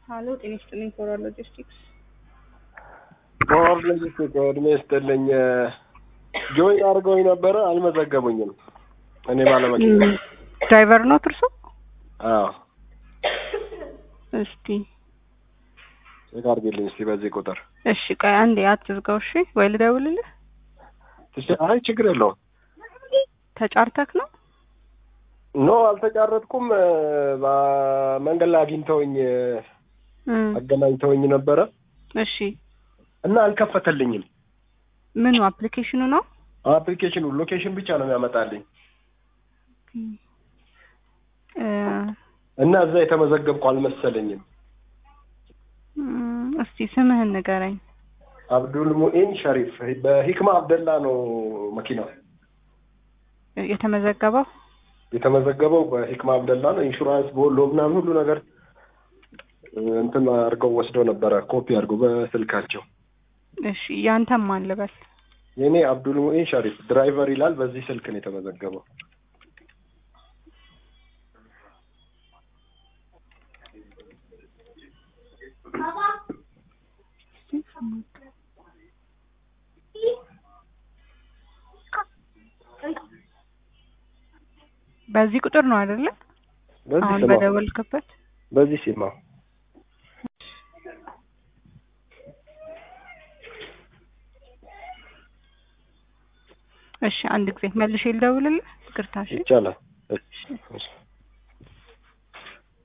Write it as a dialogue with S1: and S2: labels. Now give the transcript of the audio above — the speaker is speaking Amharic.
S1: ሀሎ ጤና ይስጥልኝ ፎራል ሎጂስቲክስ
S2: ፓወር ሎጂስቲክ እድሜ ይስጥልኝ። ጆይን አድርገውኝ ነበረ አልመዘገቡኝም። እኔ ባለመኪና
S1: ድራይቨር ነው እርሶ?
S2: አዎ
S1: እስቲ
S2: ቼክ አድርጌልኝ እስቲ በዚህ ቁጥር
S1: እሺ ቆይ አንዴ አትዝጋው እሺ ወይ ልደውልልህ
S2: ትች- አይ ችግር የለውም።
S1: ተጫርተክ ነው
S2: ኖ አልተጫረጥኩም። በመንገድ ላይ አግኝተውኝ
S1: እ
S2: አገናኝተውኝ ነበረ
S1: እሺ
S2: እና አልከፈተልኝም።
S1: ምኑ አፕሊኬሽኑ ነው
S2: አፕሊኬሽኑ ሎኬሽን ብቻ ነው የሚያመጣልኝ
S1: እ
S2: እና እዛ የተመዘገብኩ አልመሰለኝም።
S1: እም፣ እስቲ ስምህን ንገረኝ
S2: አብዱል ሙኢን ሸሪፍ በሂክማ አብደላ ነው መኪናው
S1: የተመዘገበው
S2: የተመዘገበው በሂክማ አብደላ ነው። ኢንሹራንስ ቦሎ ምናምን ሁሉ ነገር እ፣ እንትን አድርገው ወስደው ነበረ ኮፒ አድርገው በስልካቸው።
S1: እሺ ያንተም ማን ልበል
S2: የኔ አብዱል ሙኢን ሸሪፍ ድራይቨር ይላል። በዚህ ስልክ ነው የተመዘገበው።
S1: በዚህ ቁጥር ነው አይደለ
S2: በዚህ
S1: አሁን
S2: ስማ
S1: በደወልክበት
S2: በዚህ ሲማ
S1: እሺ አንድ ጊዜ መልሼ ልደውልልህ ይቅርታ እሺ
S2: ይቻላል። እሺ፣ እሺ።